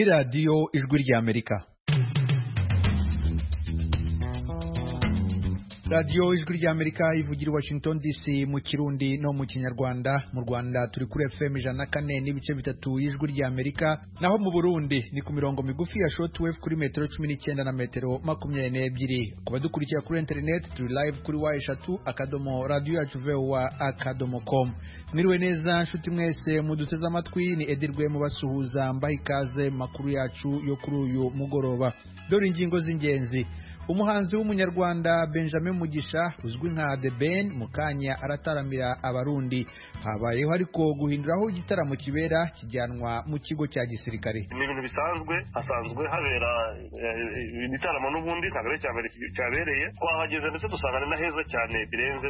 radiyo ijwi ry'amerika radiyo ijwi ry'amerika ivugira i washington dc mu kirundi no mu kinyarwanda mu rwanda turi kuri fm ijana na kane n'ibice bitatu y'ijwi ry'amerika naho mu burundi ni ku mirongo migufi ya shortwave kuri metero cumi n'icyenda na metero makumyabiri n'ebyiri ku badukurikira kuri interineti turi live kuri wa eshatu akadomo radiyo yacu vowa akadomo com mwiriwe neza nshuti mwese muduteze amatwi ni edirwe mubasuhuza mbaha ikaze mu makuru yacu yo kuri uyu mugoroba dore ingingo z'ingenzi umuhanzi w'umunyarwanda benjamin mugisha uzwi nka the ben mukanya arataramira abarundi habayeho ariko guhinduraho igitaramo kibera kijyanwa mu kigo cya gisirikare ni ibintu bisanzwe hasanzwe habera ibitaramo n'ubundi ntabwo ari icya mbere cyabereye twahageze ndetse dusanga ni na heza cyane birenze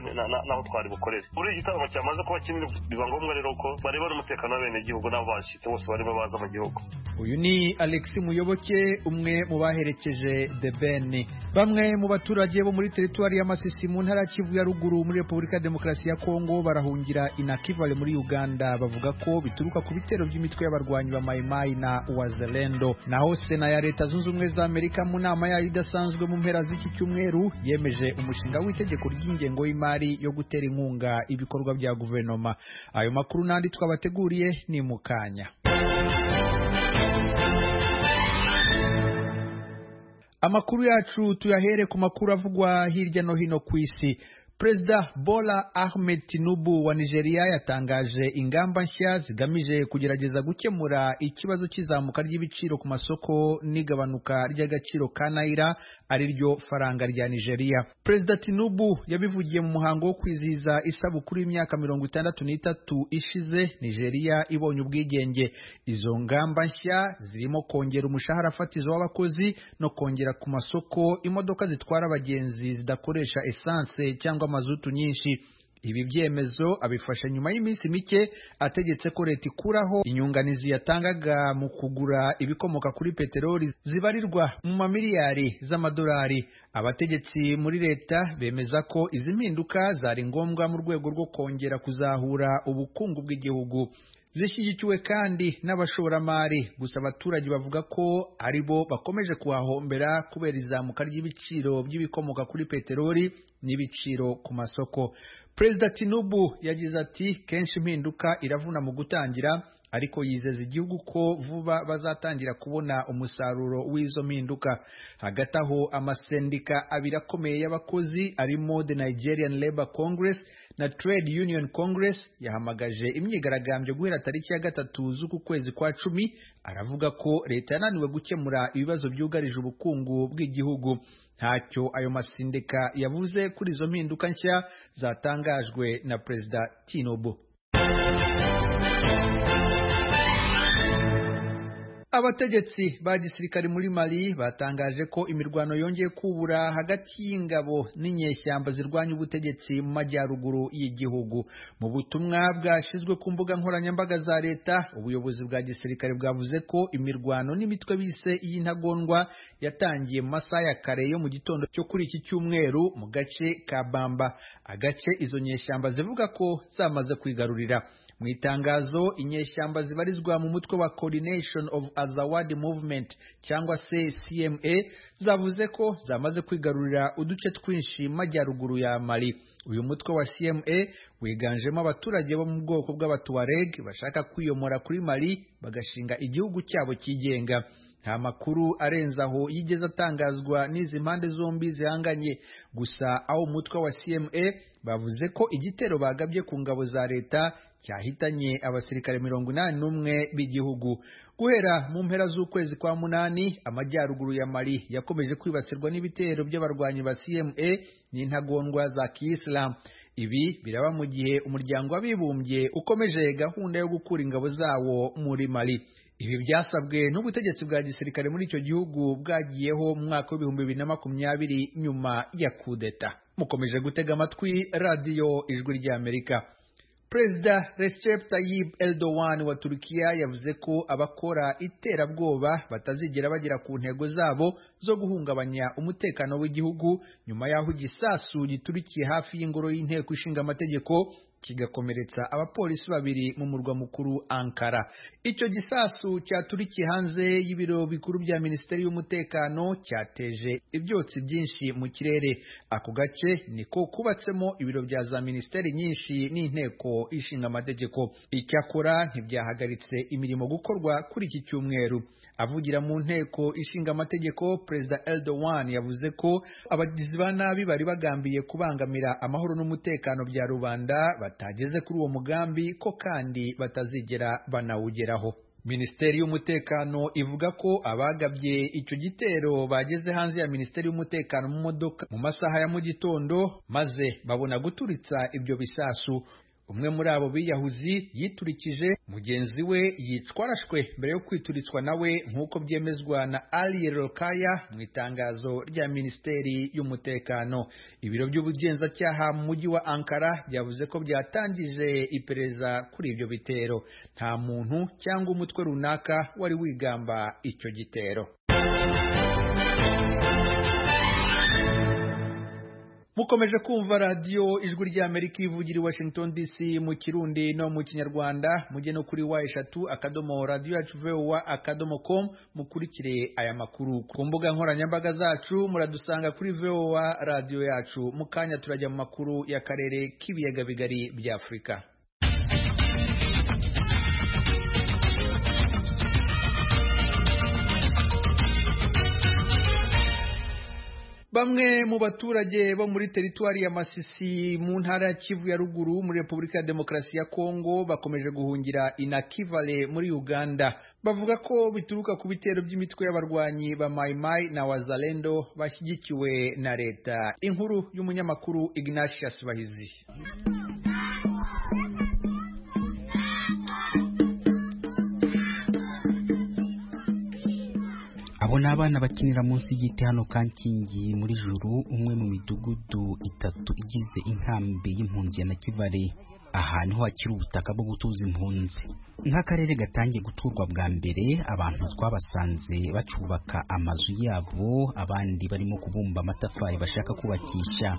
n'aho twari bukorere buriya igitaramo cyamaze kuba kinini biba ngombwa rero ko bareba n'umutekano w'abenegihugu n'abo bashyitse bose barimo baza mu gihugu uyu ni alex muyoboke umwe mu baherekeje the ben bamwe mu baturage bo muri teritwari y'amasisi mu ntara kivu ya ruguru muri repubulika ya demokarasi ya kongo barahungira inakivale muri uganda bavuga ko bituruka ku bitero by'imitwe y'abarwanyi ba mayimayi na wazalendo naho sena ya leta zunze ubumwe za amerika mu nama yayo idasanzwe mu mpera z'iki cyumweru yemeje umushinga w'itegeko ry'ingengo y'imari yo gutera inkunga ibikorwa bya guverinoma ayo makuru n'andi twabateguriye ni mu kanya amakuru yacu tuyahere ku makuru avugwa hirya no hino ku isi perezida bola ahmed tinubu wa nigeria yatangaje ingamba nshya zigamije kugerageza gukemura ikibazo cy'izamuka ry'ibiciro ku masoko n'igabanuka ry'agaciro ka nayira ari ryo faranga rya nigeria perezida tinubu yabivugiye mu muhango wo kwizihiza isabukuru y'imyaka mirongo itandatu n'itatu ishize nigeria ibonye ubwigenge izo ngamba nshya zirimo kongera umushahara fatizo w'abakozi no kongera ku masoko imodoka zitwara abagenzi zidakoresha esanse cyangwa amazutu nyinshi ibi byemezo abifashe nyuma y'iminsi mike ategetse ko leta ikuraho inyunganizi yatangaga mu kugura ibikomoka kuri peteroli zibarirwa mu mamiliyari z'amadolari abategetsi muri leta bemeza ko izi mpinduka zari ngombwa mu rwego rwo kongera kuzahura ubukungu bw'igihugu zishyigikiwe kandi n'abashoramari gusa abaturage bavuga ko ari bo bakomeje kuhahombera kubera izamuka ry'ibiciro by'ibikomoka kuri peteroli n'ibiciro ku masoko perezida tinubu yagize ati kenshi impinduka iravuna mu gutangira ariko yizeza igihugu ko vuba bazatangira kubona umusaruro w'izo mpinduka hagati aho amasendika abiri akomeye y'abakozi arimo the nigerian labour congress na trade union congress yahamagaje imyigaragambyo guhera tariki ya gatatu z'uku kwezi kwa cumi aravuga ko leta yananiwe gukemura ibibazo byugarije ubukungu bw'igihugu ntacyo ayo masendika yavuze kuri izo mpinduka nshya zatangajwe na perezida tinubu abategetsi ba gisirikare muri mali batangaje ko imirwano yongeye kubura hagati y'ingabo n'inyeshyamba zirwanya ubutegetsi mu majyaruguru y'igihugu mu butumwa bwashyizwe ku mbuga nkoranyambaga za leta ubuyobozi bwa gisirikare bwavuze ko imirwano n'imitwe bise y'intagondwa yatangiye mu masaha ya kare yo mu gitondo cyo kuri iki cyumweru mu gace ka bamba agace izo nyeshyamba zivuga ko zamaze kwigarurira mu itangazo inyeshyamba zibarizwa mu mutwe wa coordination of azawadi movement cyangwa se cma zavuze ko zamaze kwigarurira uduce twinshi majyaruguru ya mali uyu mutwe wa cma wiganjemo abaturage bo mu bwoko bw'abatuareg bashaka kwiyomora kuri mali bagashinga igihugu cyabo cyigenga nta makuru arenze aho yigeze atangazwa n'izi mpande zombi zihanganye gusa aho umutwe wa cma bavuze ko igitero bagabye ku ngabo za leta cyahitanye abasirikare mirongo inani n'umwe b'igihugu guhera mu mpera z'ukwezi kwa munani amajyaruguru ya mali yakomeje kwibasirwa n'ibitero by'abarwanyi ba cma n'intagondwa za kiyisilamu ibi biraba mu gihe umuryango w'abibumbye ukomeje gahunda yo gukura ingabo zawo muri mali ibi byasabwe n'ubutegetsi bwa gisirikare muri icyo gihugu bwagiyeho mu mwaka w'ibihumbi bibiri na makumyabiri nyuma ya kudeta mukomeje gutega amatwi radiyo ijwi ry'amerika perezida recep tayyip eldowan wa turukiya yavuze ko abakora iterabwoba batazigera bagera ku ntego zabo zo guhungabanya umutekano w'igihugu nyuma y'aho igisasu giturikiye hafi y'ingoro y'inteko ishinga amategeko kigakomeretsa abapolisi babiri mu murwa mukuru ankara icyo gisasu cyaturikiye hanze y'ibiro bikuru bya minisiteri y'umutekano cyateje ibyotsi byinshi mu kirere ako gace niko kubatsemo ibiro bya za minisiteri nyinshi n'inteko ishinga amategeko icyakora ntibyahagaritse imirimo gukorwa kuri iki cyumweru avugira mu nteko ishinga amategeko perezida Erdogan yavuze ko abagizi ba nabi bari bagambiye kubangamira amahoro n'umutekano bya rubanda batageze kuri uwo mugambi ko kandi batazigera banawugeraho minisiteri y'umutekano ivuga ko abagabye icyo gitero bageze hanze ya minisiteri y'umutekano mu modoka mu masaha ya mu gitondo maze babona guturitsa ibyo bisasu umwe muri abo biyahuzi yiturikije mugenzi we yicwa arashwe mbere yo kwituritswa nawe nk'uko byemezwa na Ali Rokaya mu itangazo rya minisiteri y'umutekano ibiro by'ubugenzacyaha mu mujyi wa Ankara byavuze ko byatangije iperereza kuri ibyo bitero nta muntu cyangwa umutwe runaka wari wigamba icyo gitero mukomeje kumva radiyo ijwi ry'amerika ivugira i washington dc mu kirundi no mu kinyarwanda mujye no kuri wa eshatu akadomo radiyo yacu vowa akadomo com mukurikire aya makuru ku mbuga nkoranyambaga zacu muradusanga kuri vowa radiyo yacu mu kanya turajya mu makuru y'akarere k'ibiyaga bigari bya afurika bamwe mu baturage bo muri teritwari ya masisi mu ntara ya kivu ya ruguru muri repubulika ya demokarasi ya kongo bakomeje guhungira inakivale muri uganda bavuga ko bituruka ku bitero by'imitwe y'abarwanyi ba mayimayi na wazalendo bashyigikiwe na leta inkuru y'umunyamakuru ignatius bahizi abo ni abana bakinira munsi y'igiti hano kankingi muri juru umwe mu midugudu itatu igize inkambi y'impunzi ya nakivale aha niho hakiri ubutaka bwo gutuza impunzi nk'akarere gatangiye guturwa bwa mbere abantu twabasanze bacubaka amazu yabo abandi barimo kubumba amatafari bashaka kubakisha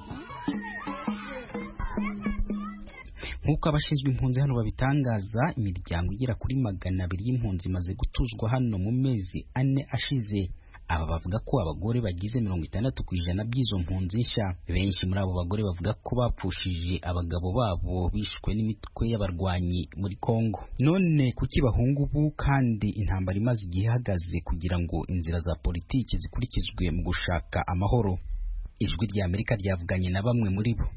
nk'uko abashinzwe impunzi hano babitangaza imiryango igera kuri magana abiri y'impunzi imaze gutuzwa hano mu mezi ane ashize aba bavuga ko abagore bagize mirongo itandatu ku ijana by'izo mpunzi nshya benshi muri abo bagore bavuga ko bapfushije abagabo babo bishwe n'imitwe y'abarwanyi muri kongo none kuki bahunga ubu kandi intambara imaze igihe ihagaze kugira ngo inzira za politiki zikurikizwe mu gushaka amahoro ijwi rya amerika ryavuganye na bamwe muri bo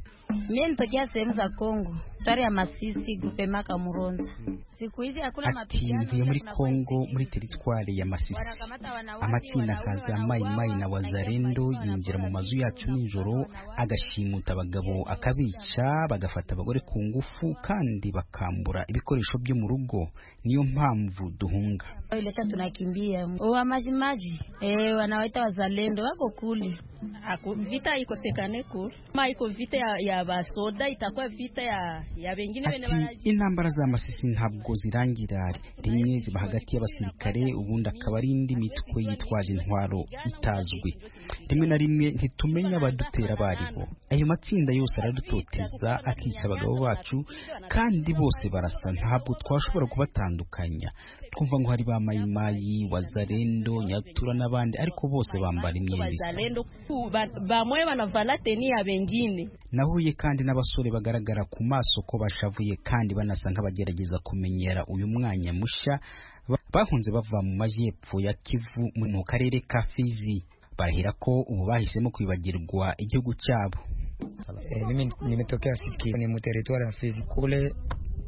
Mimi nitokea sehemu za Kongo, tari ya Masisi, grupe maka Muronza. Siku hizi hakuna ati mapigano. mvuye muri kuna kongo polisi. muri teritwari ya masisi Wanakamata wanawake, amatsinda wanaume, akaza wanauawa, mayimayi na wazarendo wanajeruhiwa, yinjira mu mazu yacu wanaporwa, nijoro wanaporwa, agashimuta abagabo akabica bagafata abagore ku ngufu kandi bakambura ibikoresho byo mu rugo niyo mpamvu duhunga Ilecha tunakimbia wa majimaji eh, wanawaita wazalendo wako kule Ako, vita ikosekane kule ma iko vita ya, ya basoda itakuwa vita ya, ya bengine bene ati intambara za masisi ntabwo zirangira rimwe ziba hagati y'abasirikare ubundi akaba ari indi mitwe yitwaje intwaro itazwi rimwe na rimwe ntitumenya abadutera abo ari bo ayo matsinda yose aradutoteza akica abagabo bacu kandi bose barasa ntabwo twashobora kubatandukanya twumva ngo hari ba mayimayi wazarendo nyatura n'abandi ariko bose bambara imyenda isa wazalendo ku- ba- bamwe banavala teni ya bengine nahuye kandi n'abasore bagaragara ku maso ko bashavuye kandi banasa nk'abagerageza kumenyera uyu mwanya mushya Ba- bahunze bava mu majyepfo ya kivu mu mu karere ka fizi barahira ko ubu bahisemo kwibagirwa igihugu cyabo Eh, mimi nimetokea Siki, ni muteritwari ya Fizi kule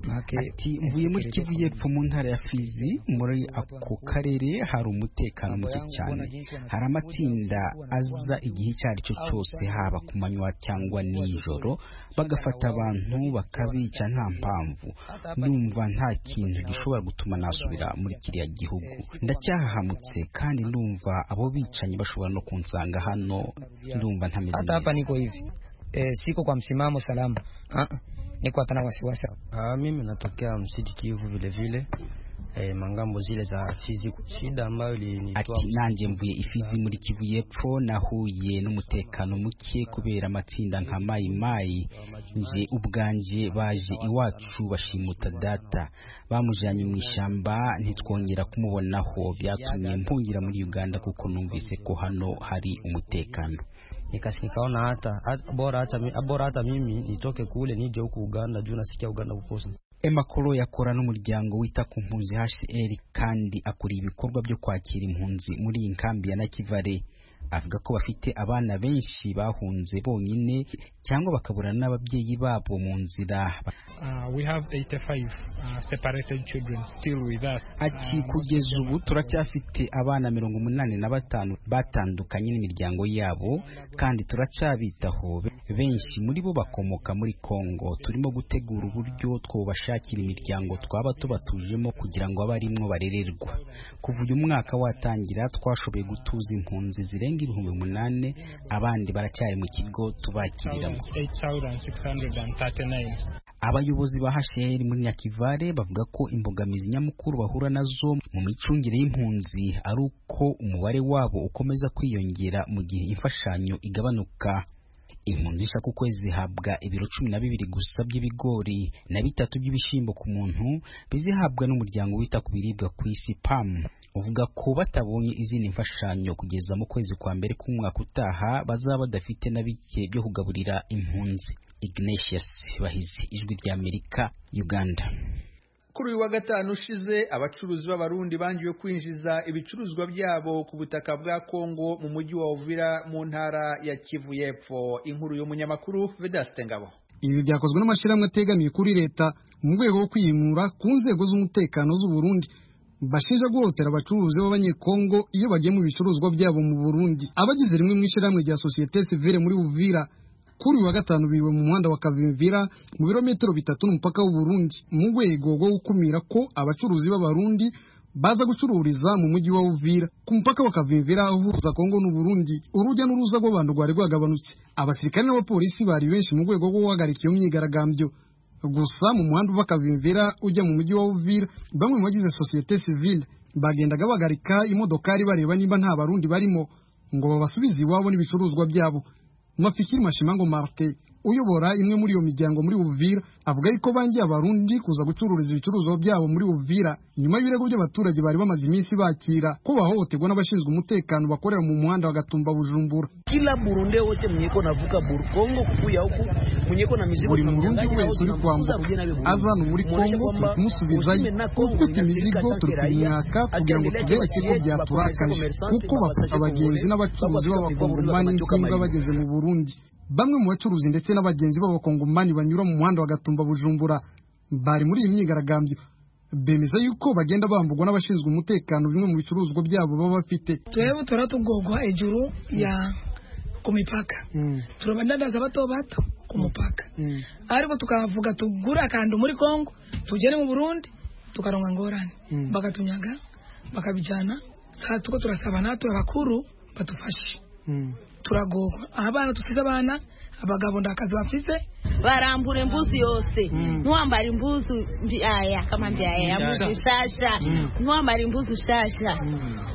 make ati mvuye muri kivu yepfo mu ntara ya fizi muri ako karere hari umutekano muke cyane hari amatsinda aza igihe icyo ari cyo cyose haba ku manywa cyangwa nijoro bagafata abantu bakabica nta mpamvu ndumva nta kintu gishobora gutuma nasubira muri kiriya gihugu ndacyahahamutse kandi ndumva abo bicanyi bashobora no kunsanga hano ndumva ntameze Hata neza hapa niko hivi eh, siko kwa msimamo salama ah, ah, niko hata na wasiwasi. Ah, mimi natokea msiti Kivu vile vile. eh, mangambo zile za Fizi, shida ambayo ilinitoa ati nanjye mvuye ifizi muri kivu y'epfo nahuye n'umutekano muke kubera amatsinda nka mayi mayi nje ubwanje baje iwacu bashimuta data bamujanye mu ishyamba ntitwongera kumubonaho byatumye mpungira muri uganda kuko numvise ko hano hari umutekano Nikas- nikaona hata hata- bora hata mi- bora hata mimi nitoke kule nije huku Uganda juu nasikia Uganda kuposa emakoro yakora n'umuryango wita ku mpunzi hcr kandi akuriye ibikorwa byo kwakira impunzi muri iyi nkambi ya nakivale avuga ko bafite abana benshi bahunze bonyine cyangwa bakaburana n'ababyeyi babo mu nzira Uh, we have 85 uh, separated children still with us. ati kugeza ubu turacyafite abana mirongo umunani na batanu batandukanye n'imiryango yabo kandi turacyabitaho Be- benshi muri bo bakomoka muri kongo turimo gutegura uburyo twobashakira imiryango twaba tubatujemo kugira ngo abe arimwo barererwa kuva uyu mwaka watangira twashoboye gutuza impunzi zirenga ibihumbi umunani abandi baracyari mu kigo tubakiriramo 8,639. Abayobozi ba HCR muri Nyakivale bavuga ko imbogamizi nyamukuru bahura nazo mu micungire y'impunzi ari uko umubare wabo ukomeza kwiyongera mu gihe imfashanyo igabanuka. Impunzi ishaka ukwezi zihabwa ibiro cumi na bibiri gusa by'ibigori na bitatu by'ibishyimbo ku muntu bizihabwa n'umuryango wita ku biribwa ku isi PAM uvuga ko batabonye izindi mfashanyo kugeza mu kwezi kwa mbere k'umwaka utaha bazaba badafite na bike byo kugaburira impunzi. Ignatius Bahizi, Ijwi ry'Amerika, Uganda. kuri uyu wa gatanu ushize abacuruzi b'abarundi bangiwe kwinjiza ibicuruzwa byabo ku butaka bwa kongo mu mujyi wa uvira mu ntara ya kivu y'epfo inkuru y'umunyamakuru vedaste ngabo ibi byakozwe n'amashyirahamwe ategamiye kuri leta mu rwego rwo kwiyimura ku nzego z'umutekano z'u Burundi bashinja guhotera abacuruzi b'abanyekongo iyo bagiye mu bicuruzwa byabo mu Burundi abagize rimwe mu ishyirahamwe rya sosiyete sivile muri Uvira kuri uyu wa gatanu biriwe mu muhanda wa Kavimvira mu birometero bitatu n'umupaka w'u Burundi mu rwego rwo gukumira ko abacuruzi b'abarundi baza gucururiza mu mujyi wa Uvira ku mupaka wa Kavimvira uhuza Kongo n'u Burundi urujya n'uruza rw'abantu rwari rwagabanutse abasirikare n'abapolisi bari benshi mu rwego rwo guhagarika iyo myigaragambyo gusa mu muhanda uva Kavimvira ujya mu mujyi wa Uvira bamwe mu bagize sosiyete sivile bagendaga bahagarika imodokari bareba niba nta barundi barimo ngo babasubize iwabo n'ibicuruzwa byabo Mwafikiri Mashimango Martin uyobora imwe muri iyo miryango muri Uvira avuga yuko bangiye abarundi kuza gucururiza ibicuruzwa byabo muri Uvira nyuma y'ibirego by'abaturage bari bamaze iminsi bakira ko bahohoterwa n'abashinzwe umutekano bakorera mu muhanda wa Gatumba Bujumbura kila burunde wote mnyeko navuka Bur- Kongo kukuya huku mwenyeko na mizigo buri murundi tunamdanganya au wese uri tunamfukuza kwambuka mwenyewe na wewe. aza hano muri Muoneshe kongo turi kwamba kumusubizayo usime na Kongo, ufite unasikika imizigo turi tanke raia, kumwaka kugira ngo akiendelea tubereke ko kuwatia byaturakaje kwa commerçant, kuko bafata mabasage abagenzi kubure, n'abacuruzi babasage kubure, b'abakongomani bakamanuka n'imbwa amayira. bageze mu burundi bamwe mu bacuruzi ndetse n'abagenzi b'abakongomani banyura mu muhanda wa gatumba bujumbura bari muri iyi myigaragambyo bemeza yuko bagenda bambugwa n'abashinzwe umutekano bimwe mu bicuruzwa byabo baba bafite twebwe turatugogwa hejuru ya ku mipaka turabadandaza bato bato ku mupaka ariko tukavuga tugura akantu muri kongo tugere mu burundi tukaronga ngorane bakatunyaga bakabijyana aha tuko turasaba natwe abakuru badufashe turagogwa abana tusize abana abagabo nta kazi bafise barambura mbuzi yose ntiwambara imbuzi mbyaya kama mbyaya ya mbuzi nshasha ntiwambara imbuzi nshasha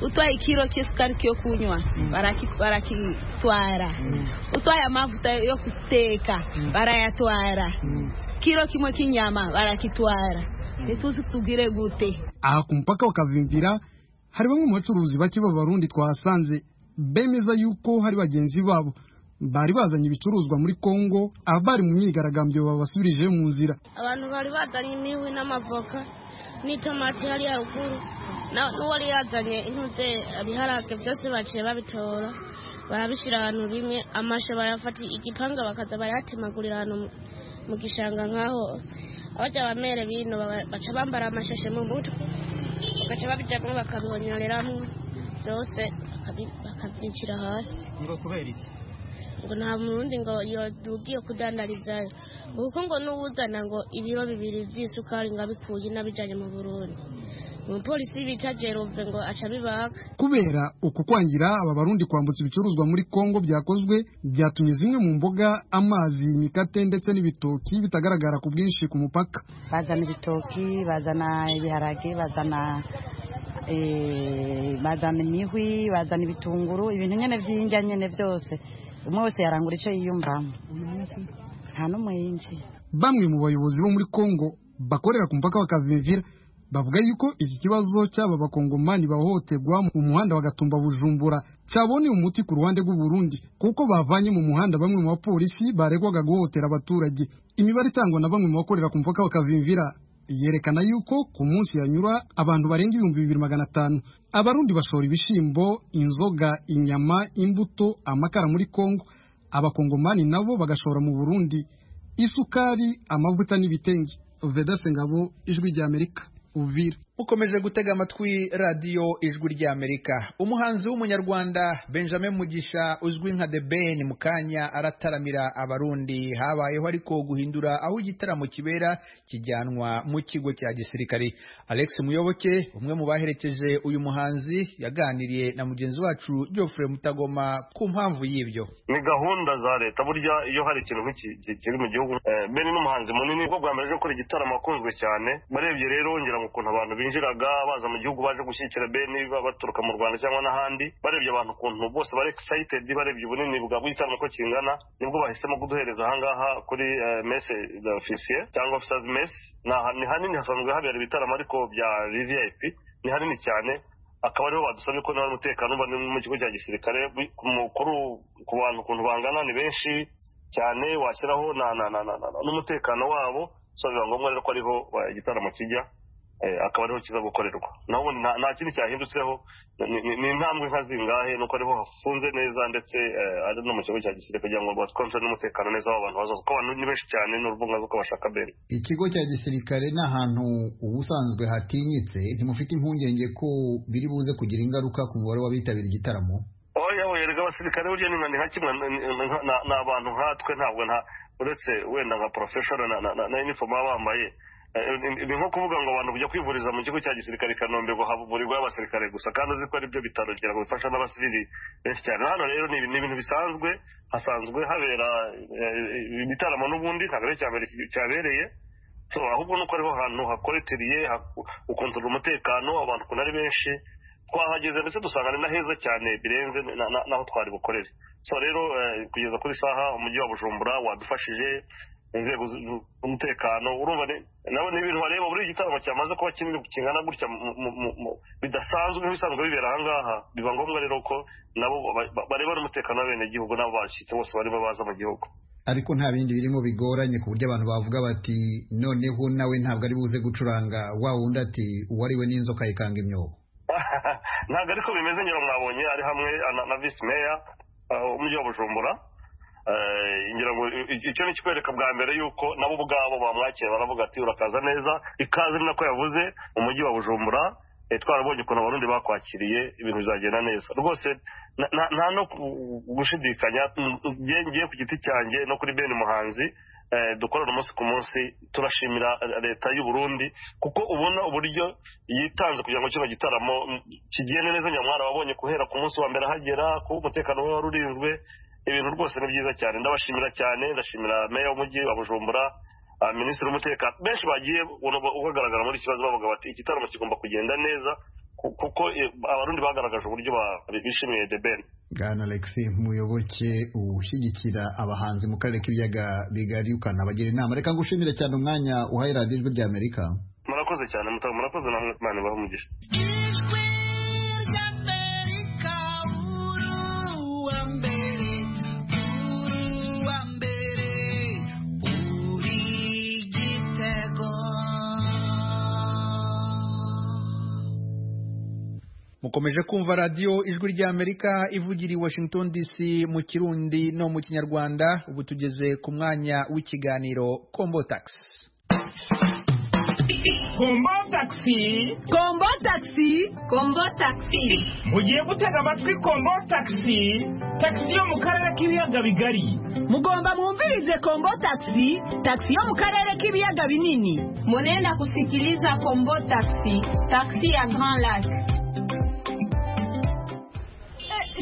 utwaye ikiro cy'isukari cyo kunywa baraki- barakitwara utwaye amavuta yo guteka barayatwara kiro kimwe k'inyama barakitwara ntituzi tubwire gute aha ku mupaka wa Kavimvira hari bamwe mu bacuruzi bake b'abarundi twahasanze bemeza yuko hari bagenzi babo bari bazanye ibicuruzwa muri Kongo abari mu myigaragambyo babasubirije mu nzira abantu bari bazanye imihwi n'amavoka n'itomati hariya ruguru Na- n'uwari yazanye intuze ibiharage byose baciye babitora barabishyira ahantu bimwe amashe bayafata igipanga bakaza bayatemagurira ahantu mu- mu gishanga nk'aho abajya bamere bino baba- baca bambara amashashe mu mutwe bagaca babijyamo bakabonyoreramo byose bakabi- bakabyicira hasi ngo nta murundi ngo yodugiye kudandarizayo kuko ngo n'uwuzana ngo ibiro bibiri by'isukari ngo abikuye n'abijyanye mu burundi umupolisi bita jerove ngo aca abibaga kubera uku kwangira aba barundi kwambutsa ibicuruzwa muri kongo byakozwe byatumye zimwe mu mboga amazi imikate ndetse n'ibitoki bitagaragara ku bwinshi ku mupaka bazana ibitoki bazana ibiharage bazana eh, bazana imihwi bazana ibitunguru ibintu nyine by'injya nyine byose umwe wese yarangura icyo yiyumvamo nta n'umwe yinjiye bamwe mu bayobozi bo muri kongo bakorera ku mupaka bakavivira bavuga yuko iki kibazo cy'aba bakongomani bahohoterwa mu muhanda wa Gatumba Bujumbura cyaboneye umuti ku ruhande rw'u Burundi kuko bavanye mu muhanda bamwe mu bapolisi baregwaga guhohotera abaturage imibare itangwa na bamwe mu bakorera ku mupaka bakavimvira yerekana yuko ku munsi yanyura abantu barenga ibihumbi bibiri magana atanu abarundi bashora ibishimbo inzoga inyama imbuto amakara muri kongo abakongomani nabo bagashora mu burundi isukari amavuta n'ibitenge vedase ngabo ijwi ry'amerika uvira mukomeje gutega amatwi radiyo ijwi ry'amerika umuhanzi w'umunyarwanda benjamin mugisha uzwi nka the ben mu kanya arataramira abarundi habayeho ariko guhindura aho igitaramo kibera kijyanwa mu kigo cya gisirikare alex muyoboke umwe mu baherekeje uyu muhanzi yaganiriye na mugenzi wacu geoffrey mutagoma ku mpamvu y'ibyo ni gahunda za leta burya iyo hari ikintu nk'iki ki- kiri mu gihugu eh, ben ni umuhanzi munini ubwo bwa mbere aje gukora igitaramo akunzwe cyane barebye rero ngira ngo ukuntu abantu binjiraga baza mu gihugu baje gushyigikira ben ba- baturuka mu rwanda cyangwa n'ahandi barebye abantu ukuntu bose bari excited barebye ubunini bwa bw'igitaramo uko kingana nibwo bahisemo kuduhereza ahangaha kuri eh, messe officier cyangwa officers mess ni aha- ni hanini hasanzwe habera ibitaramo ariko bya vvip ni hanini cyane akaba ariho badusabye ko nawe umutekano uba ni mu kigo cya gisirikare bi- ku mukuru ku bantu ukuntu bangana ni benshi cyane washyiraho na- na- na- na- na- n'umutekano wabo so biba ngombwa rero ko ariho eh, igitaramo kijya eh, akaba ariho kiza gukorerwa naho ubundi nta nta kindi cyahindutseho ni- ni ni intambwe nka zingahe nuko ariho hafunze neza ndetse eh, ari no mu kigo cya gisirikare kugira ngo batwonse n'umutekano neza w'abantu bazaza kuko abantu ni benshi cyane n'uruvunga rw'uko bashaka bene ikigo cya gisirikare ni ahantu ubusanzwe hatinyitse ntimufite impungenge ko biri buze kugira ingaruka ku mubare w'abitabira igitaramo oya oya erega abasirikare burya ni nka- ni nka kimwe ni- ni- ni- ni- ni abantu nkatwe ntabwo nta uretse wenda nka professional na- na- na- na uniform baba bambaye Eh, ni- ni nko kuvuga ngo abantu kujya kwivuriza mu kigo cya gisirikare i kanombe ngo havurirwe abasirikare gusa kandi uzi ko ari byo bitaro kugira ngo bifasha n'abasivili benshi cyane hano rero ni ibi- ni ibintu bisanzwe hasanzwe habera eh, ibitaramo n'ubundi ntabwo ari icya mbere ki- cyabereye So, ahubwo nuko ariho hantu hakoretiriye ukontorora umutekano abantu ukuntu ari benshi twahageze ndetse dusanga ni na heza cyane birenze na- na- n'aho twari bukorere so rero eh, kugeza kuri saha umujyi wa bujumbura wadufashije inzego z- z'umutekano urumva ni- nabo ni ibintu bareba buri gitaramo cyamaze kuba kinini kingana gutya mu- mu- mu- mu- bidasanzwe nk'ibisanzwe bibera ahangaha biba ngombwa rero ko nabo ba- ba- bareba n'umutekano w'abenegihugu n'abo bashyitse bose barimo baza mu gihugu ariko nta bindi birimo bigoranye ku buryo abantu bavuga bati noneho nawe ntabwo ari buze gucuranga wa wundi ati uwariwe n'inzoka yikanga imyobo ntabwo ariko bimeze nyine mwabonye ari hamwe na- na visi meya uh, umujyi wa bujumbura Eh, ngira ngo i- i- icyo ni kikwereka bwa mbere yuko nabo ubwabo bamwakira baravuga ati urakaza neza ikaze ni nako yavuze umujyi wa bujumbura eh, twarabonye ukuntu abarundi bakwakiriye ibintu bizagenda neza rwose na- na- nta no ku- gushidikanya mm, nge- ngewe ku giti cyanjye no kuri bene muhanzi eh, dukorana umunsi ku munsi turashimira eh, leta y'u Burundi kuko ubona uburyo yitanze kugira ngo kino gitaramo mm, kigende neza nyamwara wabonye guhera ku munsi wa mbere ahagera kuba umutekano we warurinzwe ibintu rwose ni byiza cyane ndabashimira cyane ndashimira meya w'umujyi wa bujumbura ah, minisitiri w'umutekano benshi bagiye ubagaragara muri iki kibazo bavuga bati igitaramo kigomba kugenda neza ku- kuko eh, abarundi bagaragaje uburyo ba- bishimiye the ben bwana alex muyoboke ushyigikira abahanzi mu karere k'ibiyaga bigari ukanabagira inama reka ngushimire cyane umwanya uhaye radiyo ijwi ry'amerika murakoze cyane mutaka murakoze namwe imana ibahe umugisha mukomeje kumva radiyo ijwi ry'amerika ivugira i washington dc mu kirundi no mu kinyarwanda ubu tugeze ku mwanya w'ikiganiro combo tax kombo takisi kombo takisi kombo takisi mugiye gutega amatwi kombo takisi takisi yo mu karere k'ibiyaga bigari mugomba mwumvirize kombo takisi takisi yo mu karere k'ibiyaga binini munenda kusikiliza kombo takisi takisi ya grand lake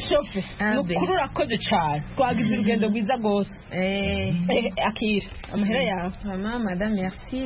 shofe mukuru urakoze cyane twagize urugendo rwiza rwose akira amahera yawe mama madame merci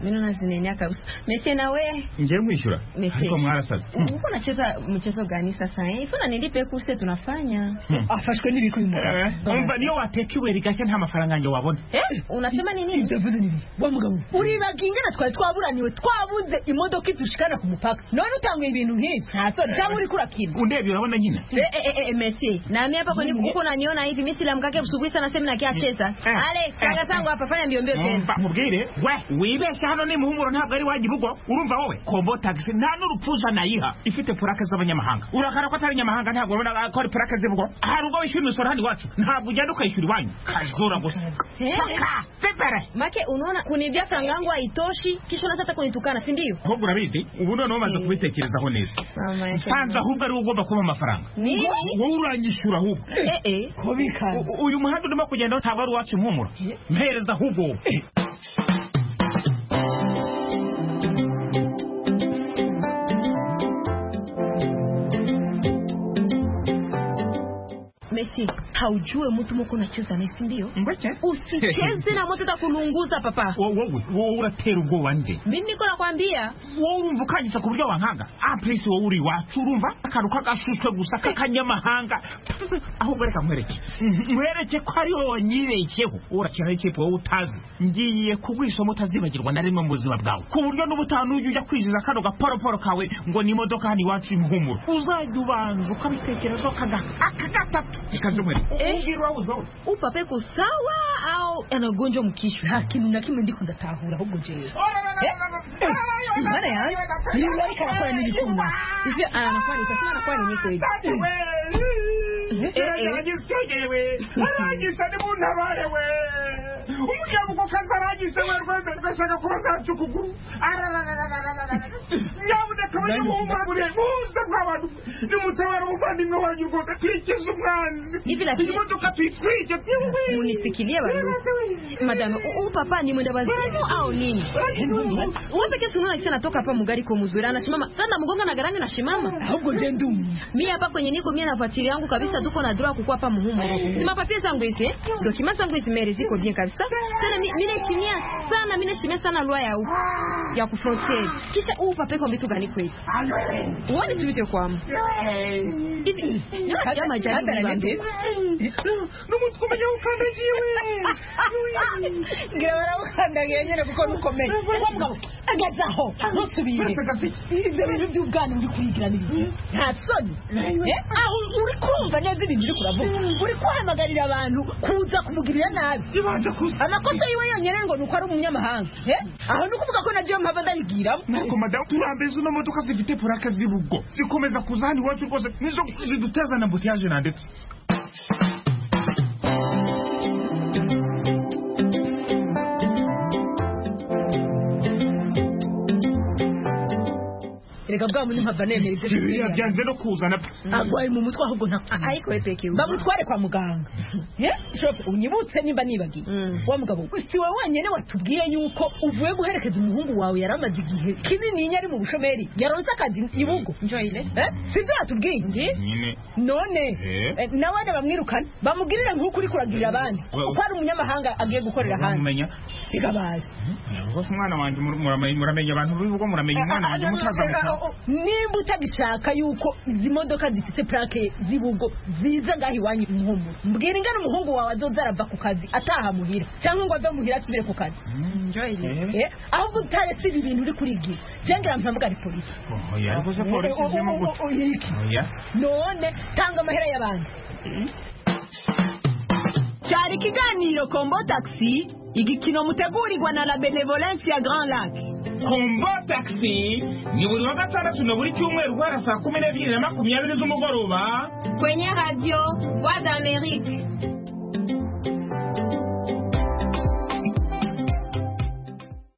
mino nazinenya kabisa mese nawe ngiye mwishyura Mese. ariko mwarasaze uko nacheza mchezo gani sasa eh? ifuna nilipe kurse tunafanya afashwe n'ibikuyimuka umva niyo wateka ibuye rigashya nta mafaranga yanjye wabona eh? unasema nini byavuze nini wa mugabo uribaga ingana twari twaburaniwe twabuze imodoka idushikana ku mupaka none utanguye ibintu nk'ibyo ntasore cyangwa uri kurakina undebye urabona nyine Eh, eh, eh, eh, mesi nami hapa kwenye Nini? kuku naniona hivi mi silamkake busubuhi sana sehemu nakiacheza ale sanga zangu hapa fanya mbio mbio tena umva mubwire we wibeshya hano ni muhumuro ntabwo ari wagiye ugo urumva wowe kombo tagisi nta n'urupfuza nayiha ifite purake z'abanyamahanga urakara ko atari inyamahanga ntabwo urabona ko ari purake z'ibugo hari ubwo wishyura imisoro hano iwacu ntabwo ugenda ukayishyura iwanyu kajura gusa Eh. Kaka, pepere make unaona kunibia franga yangu haitoshi kisha unaanza hata kunitukana si ndio ahubwo urabizi ubu noneho umaze kubitekerezaho neza nsanze ahubwo ari wowe ugomba kuba amafaranga Nini? wowe uranyishyura ahubwo Eh, eh. kubikanze uyu muhanda urimo kugendaho ntabwo ari uwacu impumuro mpereza ahubwo wowe. mesi haujue mtu moko unacheza naye si ndio usicheze na moto takulunguza papa wowe wowe uratera ubwoba nde mimi niko nakwambia wowe urumva ukanyitsa ku buryo wankanga ampurisi wowe uri iwacu urumva akantu k'agashushwe gusa k'akanyamahanga ahubwo reka nkwereke nkwereke ko ari wowe wanyibeshyeho urakina n'ikipe wowe utazi ngiye kugwisoma utazibagirwa na rimwe mu buzima bwawe ku buryo n'ubutaha n'ujya ujya kwiziza kano gaporoporo kawe ngo ni imodoka hano iwacu impumuro uzajya ubanza ukabitekerezaho kagahaka gatatu ikaze nkwereke ubwira uwawe uzi wowe upapa yuko sawa au ana ugonjwa mkishwe hakimu na kimwe ndiko ndatahura ahubwo jewe mbana yanjye ni urarika arakora n'ibikunda hivyo anakwani utasema anakuwa nini kweli Eh, eh. arangise ni muntabare we umugabo uko kazi arangise we rwese rwese agakora zacu ukuguru nyabuneka abanyamuhumagure muze bw'abantu nimutabara umuvandimwe wanyu rwose twikize umwanzi Hivi lakini- imodoka tuyitwike munisikilie bandu madame u- u papa ni mwenda wazimu au nini uweze kesi unaona kisa natoka hapa mugari kwa muzuri anasimama sana mgonga na garani nashimama ahubwo je ndumu mi hapa kwenye niko mie nafatili yangu kabisa tuko na droa kukua hapa muhumu simapapie zangu hizi eh? dokima zangu hizi mere ziko bien kabisa tena mi- mi naheshimia sana mi naheshimia sana lwa ya huku ya kufrontieri kisha uu papeko vitu gani kweli uone tuite kwamu hivi nasikia majaribu Hata- hata bandu. nandeti. n'umunsi ukumenya ukandagiye ngira barawukandagiye nyine kuko nukomeye wa mugabo agazaho ntusubire ibyo bintu by'ubwana uri kuyigira ni bibi nta soni Eh, aho uri kumva neza ibintu uri kuravuga uri kwahamagarira abantu kuza kumugirira nabi amakosa yiwe yonyine ngo ni uko ari umunyamahanga Eh, aho ni ukuvuga ko na jewe mpava ndabibwiramo ariko madamu turambeze uno modoka zifite purake z'ibugo zikomeza kuza hano iwacu rwose nizo ziduteza na mbutiyaje na ndetse reka bwa muntu mpava nemera ibyo biriya byanze no kuzana pe agwaye mu mutwe ahubwo ntakunda ariko we peke bamutware kwa muganga Eh, shofe unyibutse nimba nibagiye wa mugabo si wowe wenyine watubwiye yuko uvuye guherekeza umuhungu wawe yari amaze igihe kinini yari mu bushomeri yaronse akazi i bugo Eh, si ibyo watubwiye nyine none Eh. eh, nawe ane bamwirukana bamugirira nk'uko uri kuragirira abandi Well- uko ari umunyamahanga agiye gukorera hanze mumenya bigabaje rwose umwana wanjye mur- muramenye- muramenya abantu b'ibigo muramenya umwana wanjye mutazamuka nimba utagishaka yuko izi modoka zifite purake z'ibugo ziza ngaho iwanyu umuhumuro mbwira ingana umuhungu wawe azoza arava ku kazi ataha muhira cyangwa ngo ave muhira asubire ku kazi Eh, ahubwo utaretse ibi bintu uri kurigira jengira mpamagare polisi oya ariko se polisi izemo gutya O- o- o- iki? oya none tanga amahera y'abantu cyari ikiganiro kombo takisi igikino mutegurirwa na la benevolence ya grand lac kombo takisi ni buri wa gatandatu na buri cyumweru guhera saa kumi n'ebyiri na makumyabiri z'umugoroba kwenye radio voix d'amerique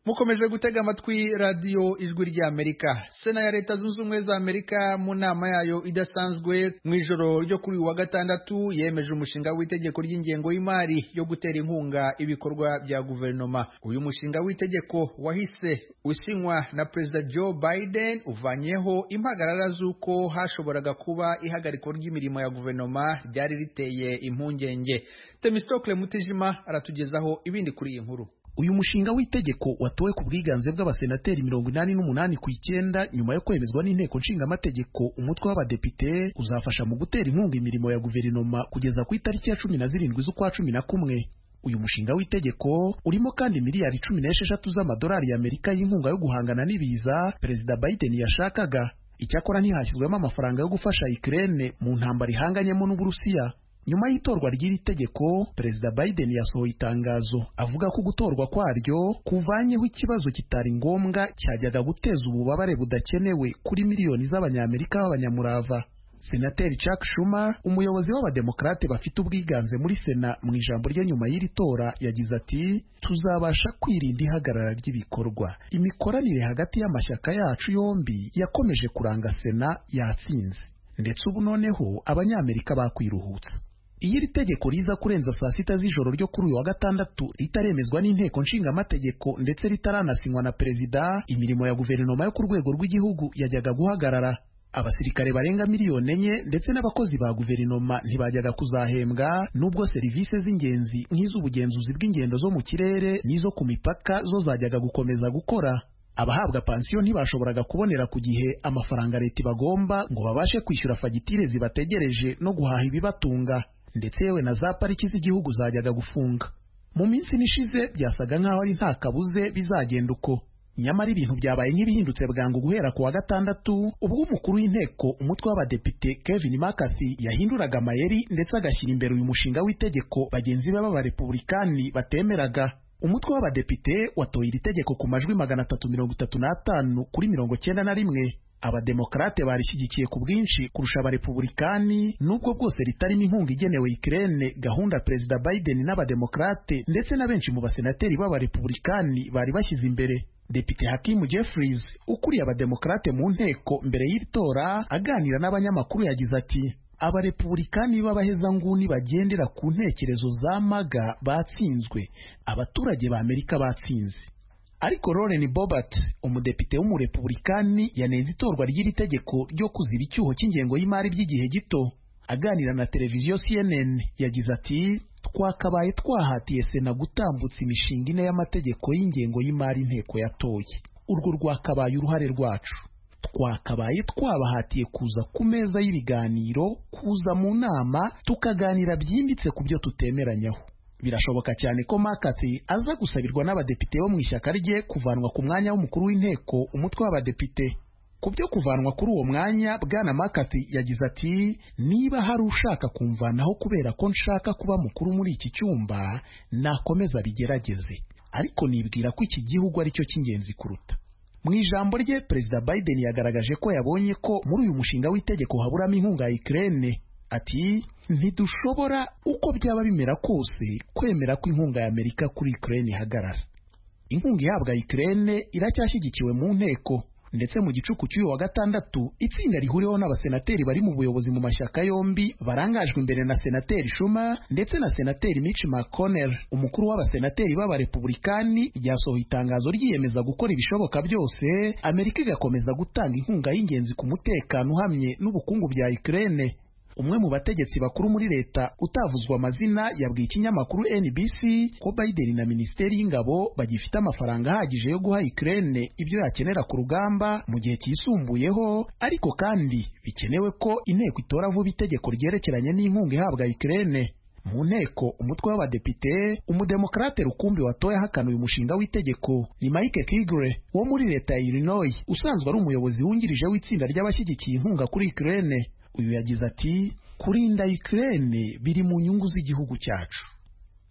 mu mukomeje gutega amatwi radiyo ijwi ry'amerika sena ya leta zunze ubumwe za amerika mu nama yayo idasanzwe mu ijoro ryo kuri uyu wa gatandatu yemeje umushinga w'itegeko ry'ingengo y'imari yo gutera inkunga ibikorwa bya guverinoma uyu mushinga w'itegeko wahise usinywa na perezida joe biden uvanyeho impagarara z'uko hashoboraga kuba ihagarikwa ry'imirimo ya guverinoma ryari riteye impungenge temistokle mutijima aratugezaho ibindi kuri iyi nkuru uyu mushinga w'itegeko watowe ku bwiganze bw'abasenateri mirongo inani n'umunani ku icyenda nyuma yo kwemezwa n'inteko nshingamategeko umutwe w'abadepite uzafasha mu gutera inkunga imirimo ya guverinoma kugeza ku itariki ya cumi na zirindwi z'ukwa cumi na kumwe uyu mushinga w'itegeko urimo kandi miliyari cumi n'esheshatu z'amadolari y'amerika y'inkunga yo guhangana n'ibiza perezida biden yashakaga icyakora ntihashyizwemo amafaranga yo gufasha ikirere mu ntambara ihanganyemo n'uburusiya nyuma y'itorwa ry'iri tegeko perezida biden yasohoye itangazo avuga ko gutorwa kwaryo kuvanyeho ikibazo kitari ngombwa cyajyaga guteza ububabare budakenewe kuri miliyoni z'abanyamerika b'abanyamurava senateri chuck schumer umuyobozi w'abademokarate bafite ubwiganze muri sena mu ijambo rye nyuma y'iri tora yagize ati tuzabasha kwirinda ihagarara ry'ibikorwa imikoranire hagati y'amashyaka yacu yombi yakomeje kuranga sena yatsinze ndetse ubu noneho abanyamerika bakwiruhutsa iyo iri tegeko riza kurenza saa sita z'ijoro ryo kuri uyu wa gatandatu ritaremezwa n'inteko nshingamategeko ndetse ritaranasinywa na perezida imirimo ya guverinoma yo ku rwego rw'igihugu yajyaga guhagarara abasirikare barenga miliyoni enye ndetse n'abakozi ba guverinoma ntibajyaga kuzahembwa nubwo serivisi z'ingenzi nk'iz'ubugenzuzi bw'ingendo zo mu kirere n'izo ku mipaka zo zajyaga gukomeza gukora abahabwa pansiyo ntibashoboraga kubonera ku gihe amafaranga leta ibagomba ngo babashe kwishyura fagitire zibategereje no guhaha ibibatunga ndetse yewe na za pariki z'igihugu zajyaga gufunga mu minsi nishize byasaga nk'aho ari nta kabuze bizagenda uko nyamara ibintu byabaye nk'ibihindutse bwangu guhera ku wa gatandatu ubwo umukuru w'inteko umutwe w'abadepite Kevin McCarthy yahinduraga amayeri ndetse agashyira imbere uyu mushinga w'itegeko bagenzi be b'abarepubulikani batemeraga umutwe w'abadepite watoye iri tegeko ku majwi magana atatu mirongo itatu n'atanu kuri mirongo cyenda na rimwe abademokarate barishyigikiye ku bwinshi kurusha abarepubulikani nubwo bwose ritarimo inkunga igenewe ikirere gahunda perezida Biden n'abademokarate ndetse na benshi mu basenateri b'abarepubulikani bari bashyize imbere Depite Hakimu Jeffries ukuriye abademokarate mu nteko mbere y'itora aganira n'abanyamakuru yagize ati abarepubulikani b'abahezanguni bagendera ku ntekerezo za maga batsinzwe abaturage ba Amerika batsinze ariko Lauren Bobert umudepite w'umurepubulikani yanenze itorwa ry'iri tegeko ryo kuziba icyuho cy'ingengo y'imari ry'igihe gito aganira na televiziyo CNN yagize ati twakabaye twahatiye sena gutambutsa imishinga ine y'amategeko y'ingengo y'imari inteko yatoye urwo rwakabaye uruhare rwacu twakabaye twabahatiye kuza ku meza y'ibiganiro kuza mu nama tukaganira byimbitse ku byo tutemeranyaho birashoboka cyane ko makati aza gusabirwa n'abadepite bo mu ishyaka rye kuvanwa ku mwanya w'umukuru w'inteko umutwe w'abadepite ku byo kuvanwa kuri uwo mwanya bwana makati yagize ati niba hari ushaka kumvanaho kubera ko nshaka kuba mukuru muri iki cyumba nakomeza bigerageze ariko nibwira ko iki gihugu ari cyo cy'ingenzi kuruta mu ijambo rye perezida biden yagaragaje ko yabonye ko muri uyu mushinga w'itegeko haburamo inkunga ya ikirere ati ntidushobora uko byaba bimera kose kwemera ko inkunga ya amerika kuri ikirere ihagarara inkunga ihabwa ikirere iracyashyigikiwe mu nteko ndetse mu gicuku cy'uyu wa gatandatu itsinda rihuriweho n'abasenateri bari mu buyobozi mu mashyaka yombi barangajwe imbere na senateri shuma ndetse na senateri Mitch McConnell umukuru w'abasenateri b'abarepubulikani ryasohoye itangazo ryiyemeza gukora ibishoboka byose amerika igakomeza gutanga inkunga y'ingenzi ku mutekano uhamye n'ubukungu bya ikirere umwe mu bategetsi bakuru muri leta utavuzwa amazina yabwiye ikinyamakuru NBC ko Biden na minisiteri y'ingabo bagifite amafaranga ahagije yo guha Ukraine ibyo yakenera ku rugamba mu gihe cyisumbuyeho ariko kandi bikenewe ko inteko itora vuba itegeko ryerekeranye n'inkunga ihabwa Ukraine mu nteko umutwe w'abadepite umudemokarate rukumbi watoye ahakana uyu mushinga w'itegeko ni Mike Kigre wo muri leta ya Illinois usanzwe ari umuyobozi wungirije w'itsinda ry'abashyigikiye inkunga kuri Ukraine uyu yagize ati kurinda Ukraine biri mu nyungu z'igihugu cyacu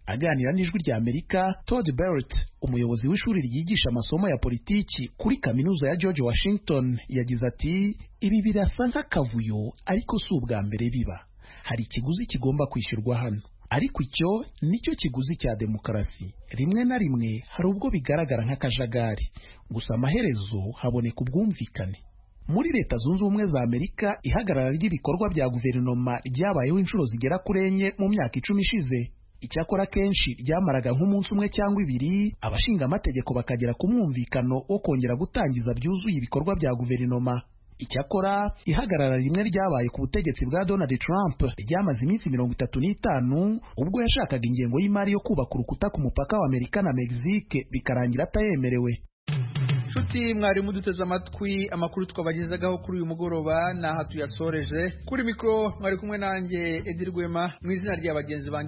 aganira n'ijwi rya Amerika Todd Barrett umuyobozi w'ishuri ryigisha amasomo ya politiki kuri kaminuza ya George Washington yagize ati ibi birasa nk'akavuyo ariko si ubwa mbere biba hari ikiguzi kigomba kwishyurwa hano ariko icyo nicyo kiguzi cya demokarasi rimwe na rimwe hari ubwo bigaragara nk'akajagari gusa amaherezo haboneka ubwumvikane muri leta zunze ubumwe za amerika ihagarara ry'ibikorwa bya guverinoma ryabayeho inshuro zigera kuri enye mu myaka icumi ishize icyakora kenshi ryamaraga nk'umunsi umwe cyangwa ibiri abashinga amategeko bakagera ku mwumvikano wo kongera gutangiza byuzuye ibikorwa bya guverinoma icyakora ihagarara rimwe ryabaye ku butegetsi bwa donald trump ryamaze iminsi mirongo itatu n'itanu ubwo yashakaga ingengo y'imari yo kubaka urukuta ku mupaka wa amerika na mexique bikarangira atayemerewe nshuti mwarimu duteze amatwi amakuru twabagezagaho kuri uyu mugoroba ni aha tuyasoreje kuri mikoro mwari kumwe nanjye edirwema mu izina rya bagenzi banjye